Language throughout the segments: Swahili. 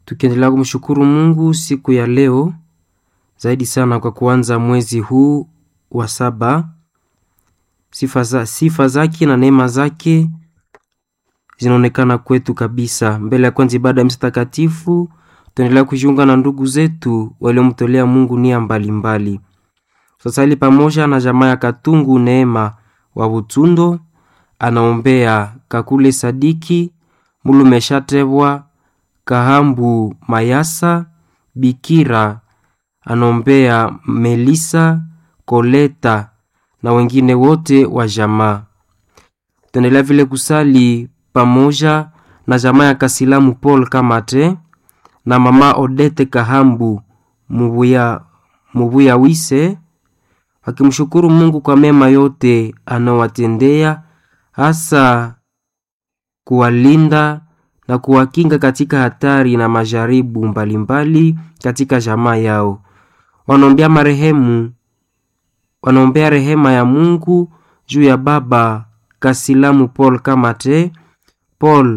tukiendelea kumshukuru Mungu siku ya leo zaidi sana kwa kuanza mwezi huu wa saba. Sifa, za, sifa zake na neema zake zinaonekana kwetu kabisa. Mbele ya kwanza ibada ya misa takatifu, tuendelea kujiunga na ndugu zetu waliomtolea Mungu nia mbalimbali. Sasali pamoja na jamaa ya Katungu Neema wa Butundo anaombea Kakule Sadiki Mulume Shatebwa Kahambu Mayasa Bikira anaombea Melisa Koleta na wengine wote wa jamaa. Tuendelea vile kusali pamoja na jamaa ya Kasilamu Paul Kamate na mama Odete Kahambu Mubuya, Mubuya Wise wakimshukuru Mungu kwa mema yote anaowatendea hasa kuwalinda na kuwakinga katika hatari na majaribu mbalimbali katika jamaa yao. Wanaombea marehemu, wanaombea rehema ya Mungu juu ya baba Kasilamu Paul Kamate, Paul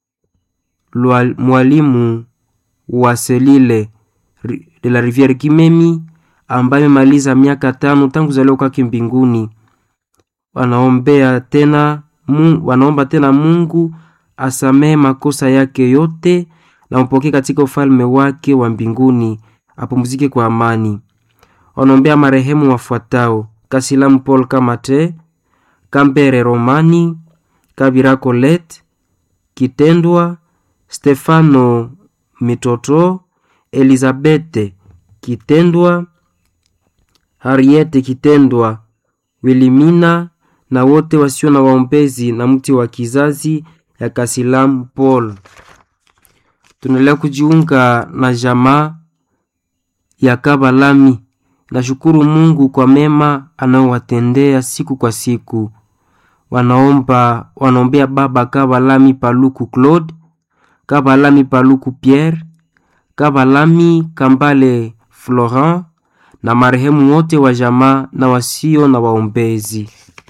Lual, mwalimu wa Selile de la Riviere Kimemi ambaye amemaliza miaka tano tangu zaliwa kwake mbinguni. Wanaombea tena Mungu, wanaomba tena Mungu asamehe makosa yake yote na mpokee katika ufalme wake wa mbinguni, apumzike kwa amani. Wanaombea marehemu wafuatao: Kasilamu Paul Kamate, Kambere Romani, Kabira Colette, Kitendwa Stefano Mitoto, Elizabete Kitendwa, Harriete Kitendwa, Wilimina na wote wasio na waombezi na mti wa kizazi ya Kasilamu Paul. Tunaendelea kujiunga na jamaa ya Kabalami. Nashukuru Mungu kwa mema anaowatendea siku kwa siku. Wanaomba wanaombea baba Kabalami Paluku Claude, Kabalami Paluku Pierre, Kabalami Kambale Florent na marehemu wote wa jamaa na wasio na waombezi.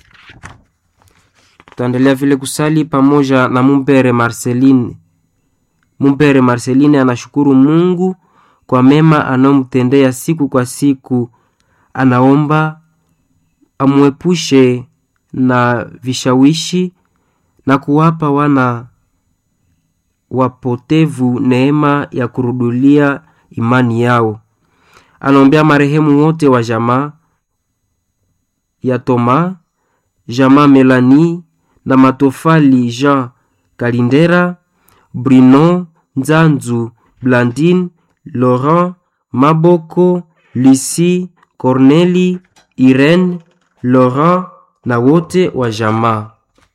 Tutaendelea vile kusali pamoja na Mumbere Marceline. Mumbere Marceline anashukuru Mungu kwa mema anayomtendea siku kwa siku. Anaomba amwepushe na vishawishi na kuwapa wana wapotevu neema ya kurudulia imani yao. Anaombea marehemu wote wa jamaa ya Toma, jamaa Melanie na Matofali Jean Kalindera, Bruno Nzanzu, Blandine Laurent Maboko, Lucie Corneli, Irene Laurent na wote wa jamaa.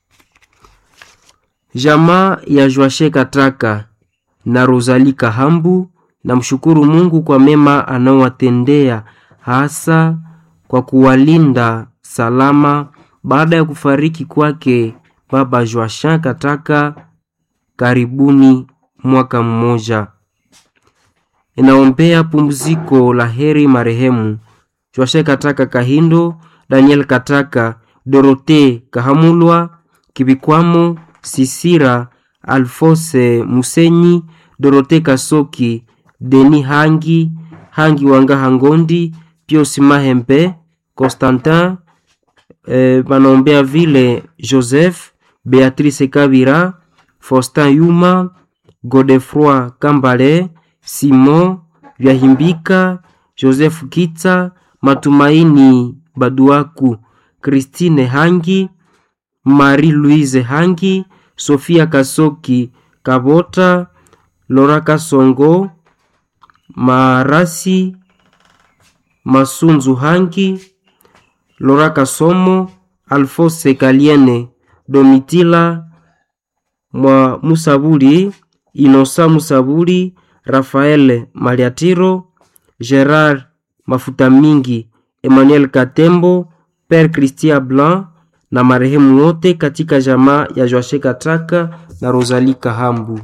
Jamaa ya Joashe Kataka na Rosalie Kahambu na mshukuru Mungu kwa mema anaowatendea hasa kwa kuwalinda salama baada ya kufariki kwake baba Joashin Kataka karibuni mwaka mmoja. Inaombea pumziko la heri marehemu Joashin Kataka Kahindo, Daniel Kataka, Dorote Kahamulwa, Kibikwamo, Sisira, Alfose Musenyi, Dorote Kasoki, Deni Hangi, Hangi Wanga Hangondi, Pius Mahembe, Constantin eh, banaombea vile Joseph, Beatrice Kabira, Faustin Yuma, Godefroy Kambale, Simon Vyahimbika, Joseph Kitsa, Matumaini Baduaku, Christine Hangi, Marie-Louise Hangi, Sofia Kasoki Kabota, Lora Kasongo, Marasi Masunzu Hangi, Lora Kasomo, Alfose Kaliene, Domitila mwa Musabuli, Inosa Musabuli, Rafael Maliatiro, Gerard Mafuta Mingi, Emmanuel Katembo, Père Christian Blanc na marehemu wote katika jamaa ya Joashe Kataka na Rosalie Kahambu.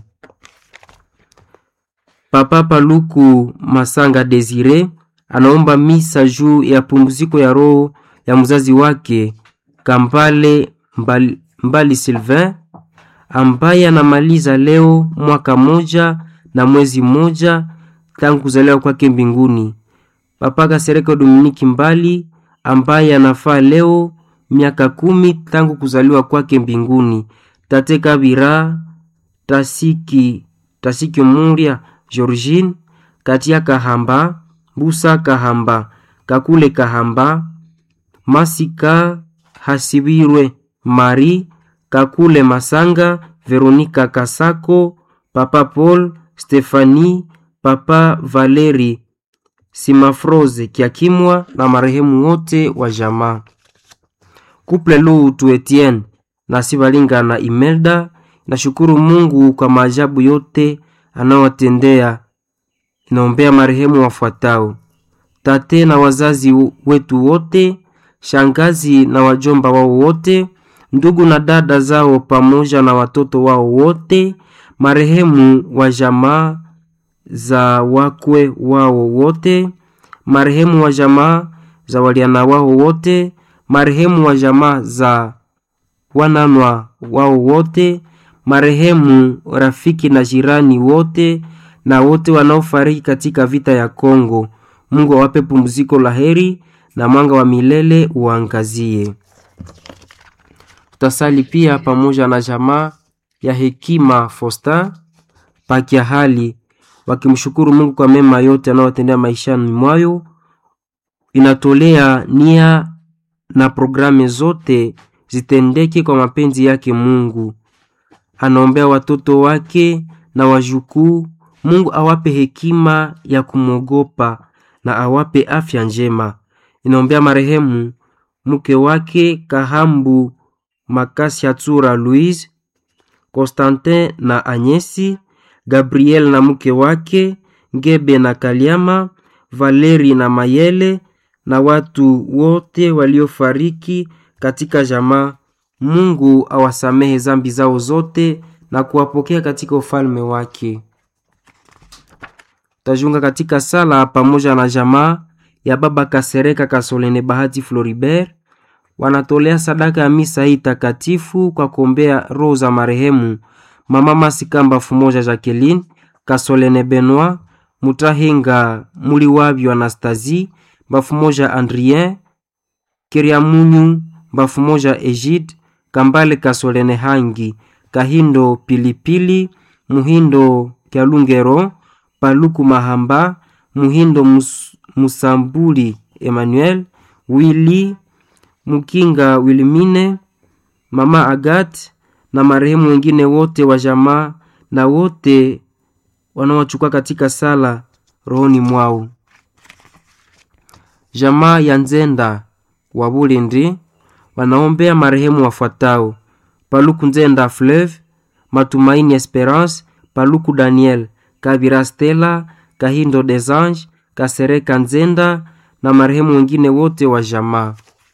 Papa Paluku Masanga Desire anaomba misa juu ya pumziko ya roho ya mzazi wake Kampale Mbali, Mbali Sylvain ambaye anamaliza leo mwaka moja na mwezi mmoja tangu kuzaliwa kwake mbinguni. Papa Kasereka Dominiki Mbali ambaye anafaa leo miaka kumi tangu kuzaliwa kwake mbinguni. Tate Kabira Tasiki Tasiki Muria Georgine Katia Kahamba Busa Kahamba Kakule Kahamba Masika Hasibirwe Mari Kakule Masanga Veronika Kasako Papa Paul Stefani Papa Valeri Simafroze Kiakimwa na marehemu wote wa jamaa. Kuple Lutu Etienne na Sibalinga na Imelda nashukuru Mungu kwa maajabu yote anayowatendea. Inaombea marehemu wafuatao: tate na wazazi wetu wote, shangazi na wajomba wao wote, ndugu na dada zao pamoja na watoto wao wote, marehemu wa jamaa za wakwe wao wote, marehemu wa jamaa za waliana wao wote, marehemu wa jamaa za wananwa wao wote, marehemu rafiki na jirani wote, na wote wanaofariki katika vita ya Kongo. Mungu awape pumziko la heri na mwanga wa milele uangazie. Tutasali pia pamoja na jamaa ya Hekima Fosta Pakia hali wakimshukuru Mungu kwa mema yote anayotendea maishani mwayo. Inatolea nia na programu zote zitendeke kwa mapenzi yake Mungu. Anaombea watoto wake na wajukuu, Mungu awape hekima ya kumwogopa na awape afya njema. Inaombea marehemu mke wake Kahambu Makasi Hatsura Louise, Constantin na Anyesi, Gabriel na mke wake Ngebe na Kaliama, Valeri na Mayele na watu wote waliofariki katika jamaa. Mungu awasamehe zambi zao zote na kuwapokea katika ufalme wake. Tajunga katika sala pamoja na jamaa ya baba Kasereka Kasolene Bahati Floribert, wanatolea sadaka ya misa hii takatifu kwa kuombea roho za marehemu mama Masikamba Fumoja Jacqueline Kasolene Benoit Mutahinga Muliwabyo Anastasie Bafumoja Andrien Kiriamunyu Bafumoja Egide Kambale Kasolene Hangi Kahindo Pilipili Muhindo Kyalungero Paluku Mahamba Muhindo Mus, Musambuli Emmanuel Willy Mukinga Wilmine Mama Agat na marehemu wengine wote wa jamaa na wote wanaochukua katika sala rohoni mwao. Jamaa ya Nzenda wa Bulindi wanaombea marehemu wafuatao: Paluku Nzenda Fleuve, Matumaini Esperance, Paluku Daniel, Kabira Stella, Kahindo des Anges, Kasereka Nzenda na marehemu wengine wote wa jamaa.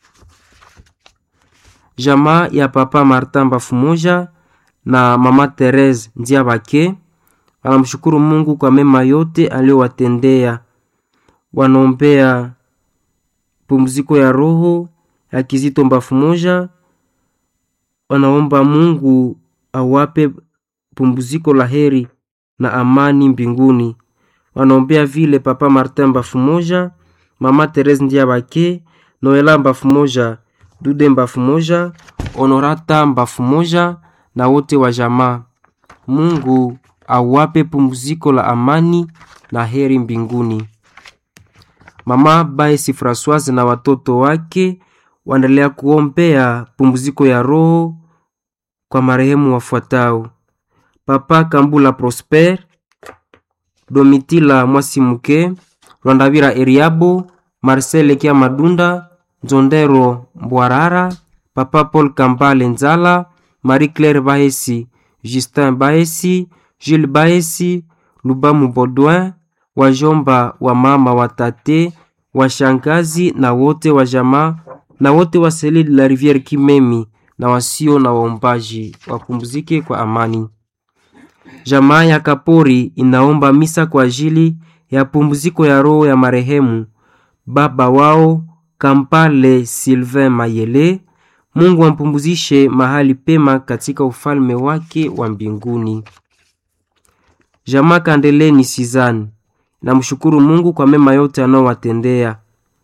Jamaa ya Papa Martin Bafumoja na Mama Therese Ndiabake wanamshukuru Mungu kwa mema yote aliyowatendea. Wanaombea pumziko ya roho ya Kizito Bafumoja, wanaomba Mungu awape pumziko la heri na amani mbinguni. Wanaombea vile Papa Martin Bafumoja, Mama Therese Ndiabake, Noela Bafumoja, Dude Bafumoja, Honorata Bafumoja na wote wa jamaa. Mungu awape pumziko la amani na heri mbinguni. Mama Baesi Francoise na watoto wake waendelea kuombea pumziko ya roho kwa marehemu wafuatao: Papa Kambula Prosper, Domitila Mwasimuke, Rwandavira Eriabo, Marcel Kia Madunda, Nzondero Mbwarara, Papa Paul Kambale Nzala, Marie Claire Bahesi, Justin Bahesi, Jules Bahesi, Lubamu Baudouin, wajomba wa mama watate, washangazi na wote wa jamaa na wote wa Selile la Riviere Kimemi na wasio na waombaji wapumzike kwa amani. Jamaa ya Kapori inaomba misa kwa ajili ya pumziko ya roho ya marehemu baba wao Kampale Sylvain Mayele. Mungu ampumzishe mahali pema katika ufalme wake wa mbinguni. Jamaa Kandeleni Sizani namshukuru Mungu kwa mema yote anaowatendea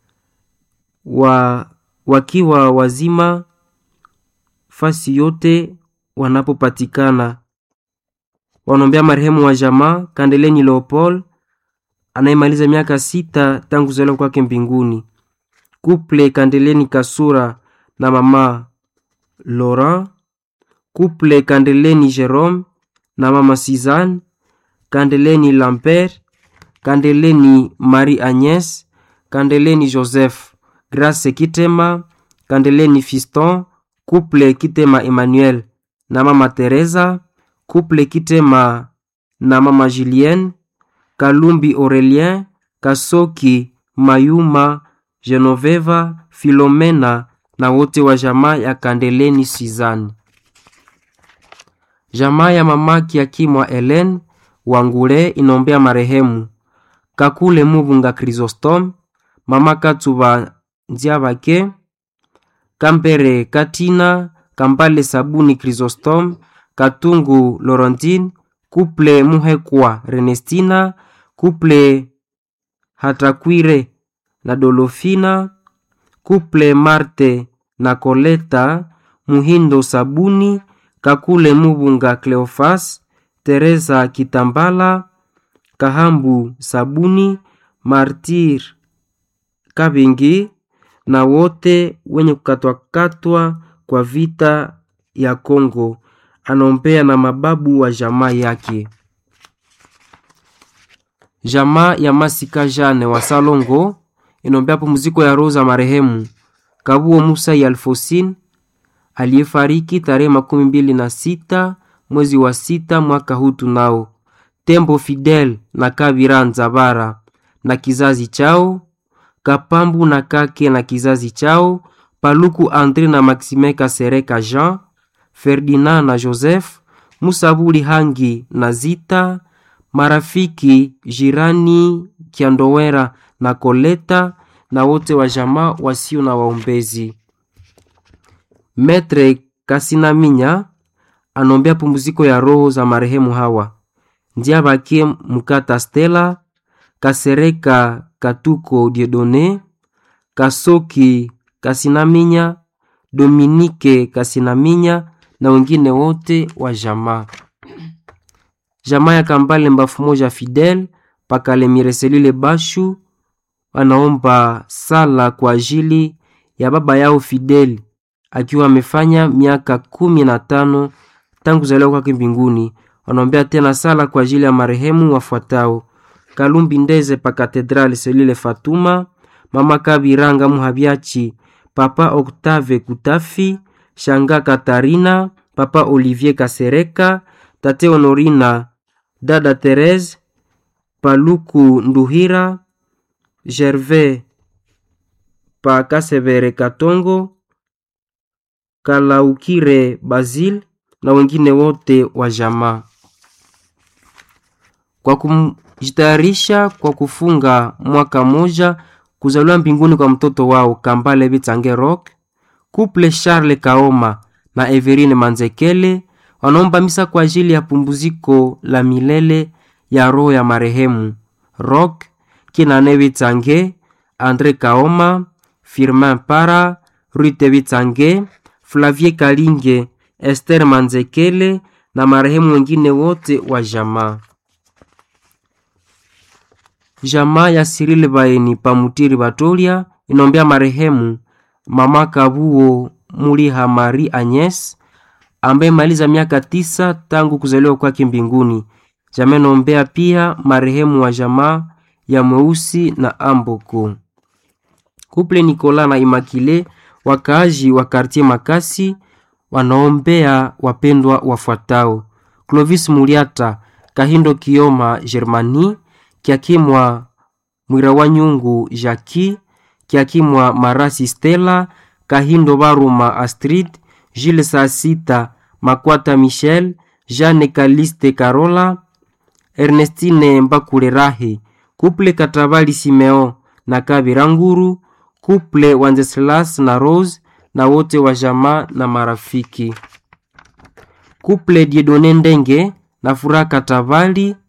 wa, wakiwa wazima fasi yote wanapopatikana. Wanaombea marehemu wa jamaa Kandeleni Leopold anayemaliza miaka sita tangu kuzaliwa kwake mbinguni. Kuple Kandeleni Kasura na mama Laurent. Kuple Kandeleni Jerome na mama Suzanne. Kandeleni Lambert. Kandeleni Marie Agnes. Kandeleni Joseph. Grace Kitema. Kandeleni Fiston. Kuple Kitema Emmanuel na mama Teresa. Kuple Kitema na mama Julienne. Kalumbi Aurelien, Kasoki Mayuma, Genoveva, Filomena na wote wa jamaa ya Kandeleni Sizani. Jamaa ya mamaki Akimwa Helen Wangule inombea marehemu Kakule Mubunga Chrysostom, mama Katuba Nziabake, Kampere Katina, Kambale Sabuni Chrysostom, Katungu Laurentine, Kuple Muhekwa Renestina, Kuple Hatakwire na Dolofina, Kuple Marte na Koleta, Muhindo Sabuni, Kakule Mubunga Cleofas, Teresa Kitambala, Kahambu Sabuni, Martir Kabingi na wote wenye kukatwakatwa kwa vita ya Kongo. Anaombea na mababu wa jamaa yake. Jamaa ya Masika Jane wa Salongo inaombea pumziko ya roho za marehemu Kabuo Musa ya Alfosin aliyefariki tarehe makumi mbili na sita mwezi wa sita mwaka huu tunao. Tembo Fidel na Kabira Nzabara na kizazi chao, Kapambu na Kake na kizazi chao, Paluku Andre na Maxime Kasereka Jean, Ferdinand na Joseph, Musabuli Hangi na Zita, marafiki jirani Kiandowera na Koleta na wote wa jamaa wasio na waombezi. Metre Kasinaminya anombea pumziko ya roho za marehemu hawa njia bakie Mukata Stella, Kasereka Katuko Diedone, Kasoki Kasinaminya, Dominike Kasinaminya na wengine wote wa jamaa. Jamaa ya Kambale Mbafu Moja Fidel Pakale Mireselile Bashu wanaomba sala kwa ajili ya baba yao Fidel akiwa amefanya miaka kumi na tano tangu kuzaliwa kwake mbinguni. Wanaombea tena sala kwa ajili ya marehemu wafuatao: Kalumbi Ndeze pa Katedrali Selile Fatuma, mama Kabiranga Muhabiachi, papa Octave Kutafi, shanga Katarina, papa Olivier Kasereka, tate Honorina, dada Therese, Paluku Nduhira, Gervais pa Kasevere Katongo, Kalaukire Basil na wengine wote wa jamaa kwa kujitayarisha kwa kufunga mwaka moja kuzaliwa mbinguni kwa mtoto wao Kambale Bitange Rock, Couple Charles Kaoma na Everine Manzekele wanaomba misa kwa ajili ya pumbuziko la milele ya roho ya marehemu Rock Kinane Bitange, Andre Kaoma, Firmin Para, Rute Bitange, Flavie Kalinge, Esther Manzekele na marehemu wengine wote wa jamaa. Jamaa ya Cyril Baeni Pamutiri Batolia inombea marehemu mama Kabuo Muliha Marie Agnes ambaye maliza miaka tisa tangu kuzaliwa kwake mbinguni. Jamaa inombea pia marehemu wa jamaa ya Mweusi na Amboko. Kuple Nikola na Imakile wakaaji wa kartie Makasi wanaombea wapendwa wafuatao: Clovis Muliata, Kahindo Kioma Germani, Kiakimwa Mwira wa Nyungu Jaki, Kiakimwa Marasi Stella, Kahindo Baruma Astrid, Jules Sasita Makwata Michel, Jeanne Kaliste Carola, Ernestine Mbakule Rahe, Kuple Katabali Simeo na Kabira Nguru, Kuple Wenceslas na Rose na wote wa jamaa na marafiki. Kuple Diedone Ndenge na Furaha Katabali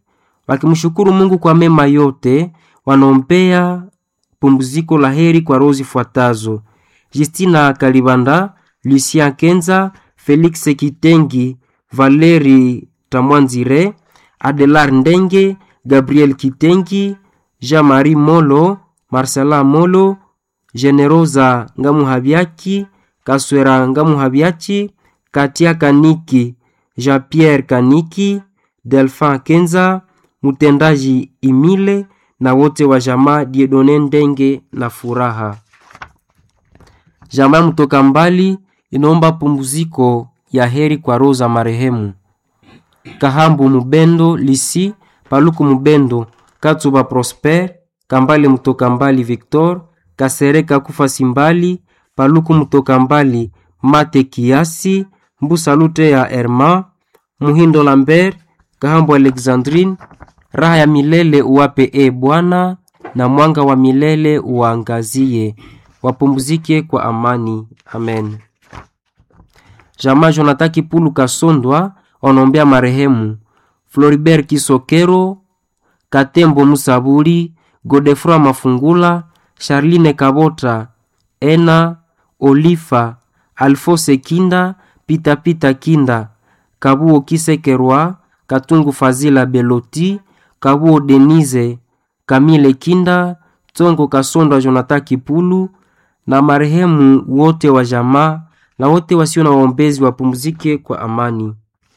wakimshukuru Mungu kwa mema yote, wanaombea pumziko la heri kwa roho zifuatazo: Justina Kalibanda, Lucien Kenza, Felix Kitengi, Valeri Tamwanzire, Adelar Ndenge, Gabriel Kitengi, Jean-Marie Molo, Marcela Molo, Generosa Ngamuhabiaki, Kaswera Ngamuhabiachi, Katia Kaniki, Jean-Pierre Kaniki, Delphin Kenza, mtendaji Imile na wote wa jamaa Diedone Ndenge na Furaha. Jamaa mtoka mbali inaomba pumziko ya heri kwa roho za marehemu Kahambu Mubendo Lisi, Paluku Mubendo, Katsuba Prosper, Kambale mtoka mbali Victor, Kasereka Kufa Simbali, Paluku mtoka mbali Mate Kiasi, Mbusa Lute ya Herma, Muhindo Lambert, Kahambu Alexandrine, raha ya milele uwape e Bwana, na mwanga wa milele uwaangazie, wapumzike kwa amani. Amen. Jamaa Jonathan Kipulu Kasondwa wanaombea marehemu Floribert Kisokero, Katembo Musaburi, Godefroy Mafungula, Charline Kabota, Ena Olifa, Alfose Kinda, Pita Pita Kinda, Kabuo Kisekerwa, Katungu Fazila Beloti, Kabuo Denise, Kamile Kinda, Tongo Kasondwa Jonathan Kipulu na marehemu wote wa jamaa na wote wasio na waombezi wapumzike kwa amani.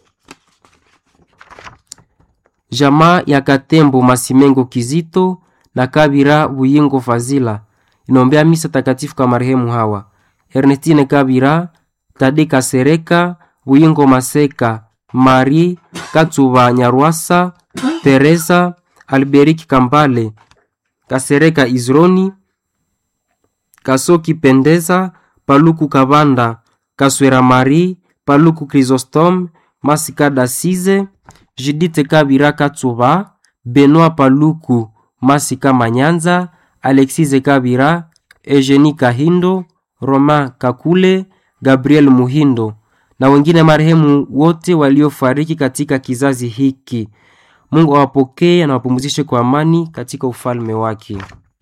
Jamaa ya Katembo Masimengo Kizito na Kabira Buyingo Fazila inaombea misa takatifu kwa marehemu hawa: Ernestine Kabira, Tade Kasereka, Buyingo Maseka, Mari Katsuba Nyarwasa, Teresa Alberiki Kambale, Kasereka Izroni, Kasoki Pendeza, Paluku Kabanda, Kaswera Mari, Paluku Chrysostome, Masika Dasize, Judite Kabira Katsuba, Benoit Paluku, Masika Manyanza, Alexise Kabira, Eugenie Kahindo, Romain Kakule, Gabriel Muhindo na wengine marehemu wote waliofariki katika kizazi hiki. Mungu awapokee na wapumzishe kwa amani katika ufalme wake.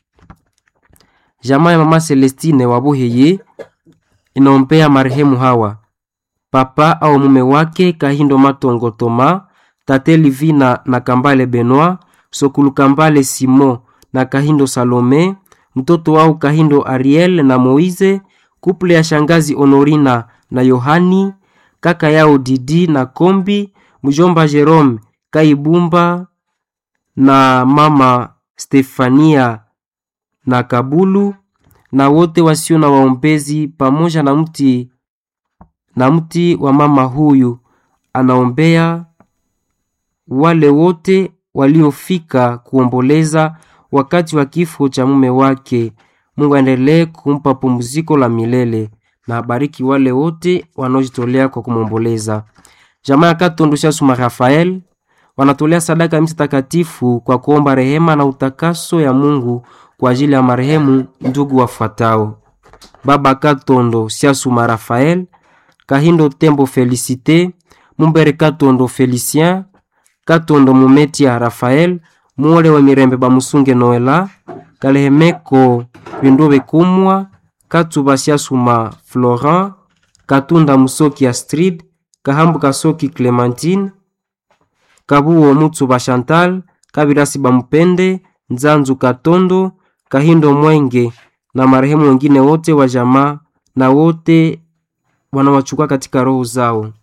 Jamaa ya mama Celestine Wabuheye inaombea marehemu hawa: papa au mume wake Kahindo Matongo Toma, tate Livina na Kambale Benoit, Sokulu Kambale Simon na Kahindo Salome, mtoto wao Kahindo Ariel na Moize, kuple ya shangazi Honorina na Yohani, kaka yao Didi na Kombi, mjomba Jerome Kaibumba na mama Stefania na Kabulu na wote wasio na waombezi pamoja na mti na mti wa mama huyu anaombea wale wote waliofika kuomboleza wakati wa kifo cha mume wake. Mungu aendelee kumpa pumziko la milele na abariki wale wote wanaojitolea kwa kumwomboleza. Jamaa ya Katondo Shasuma Rafael wanatolea sadaka ya misa takatifu kwa kuomba rehema na utakaso ya Mungu kwa ajili ya marehemu ndugu wafuatao: Baba Katondo Siasuma Rafael, Kahindo Tembo Felicite, Mumbere Katondo Felicien, Katondo Mumetia Rafael, Muole wa Mirembe Bamusunge Noela, Kalehemeko Bindobe Kumwa, Katuba Siasuma Florent, Katunda Musoki Astrid, Kahambu Kasoki Clementine, Kabuo Mutsuba Chantal, Kabirasi Bamupende, Nzanzu Katondo, Kahindo Mwenge na marehemu wengine wote wa jamaa na wote wanawachukua katika roho zao.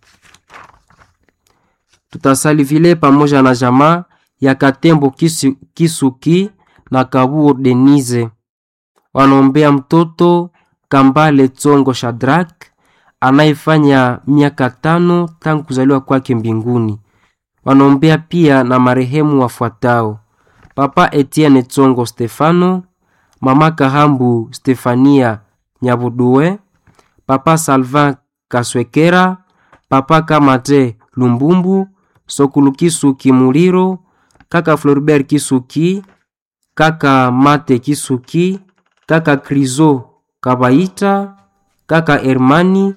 Tutasali vile pamoja na jamaa ya Katembo Kisu, Kisuki na Kabuo Denise wanaombea mtoto Kambale Tsongo Shadrak anayefanya miaka tano tangu kuzaliwa kwake mbinguni. Wanaombea pia na marehemu wafuatao: Papa Etienne Tsongo Stefano, Mama Kahambu Stefania Nyabudue, Papa Salvin Kaswekera, Papa Kamate Lumbumbu, Sokulu Kisuki Muliro, Kaka Floribert Kisuki, Kaka Mate Kisuki, Kaka Krizo Kabaita, Kaka Hermani,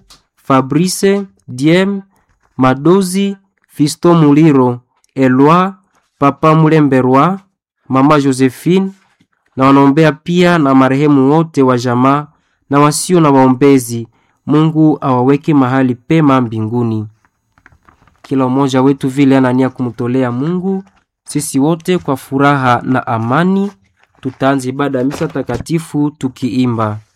Fabrice Diem, Madozi, Fisto Muliro, Elwa, Papa Mulemberwa, Mama Josephine na wanaombea pia na marehemu wote wa jamaa na wasio na waombezi. Mungu awaweke mahali pema mbinguni. Kila mmoja wetu vile anania kumtolea Mungu, sisi wote kwa furaha na amani tutaanza ibada ya misa takatifu tukiimba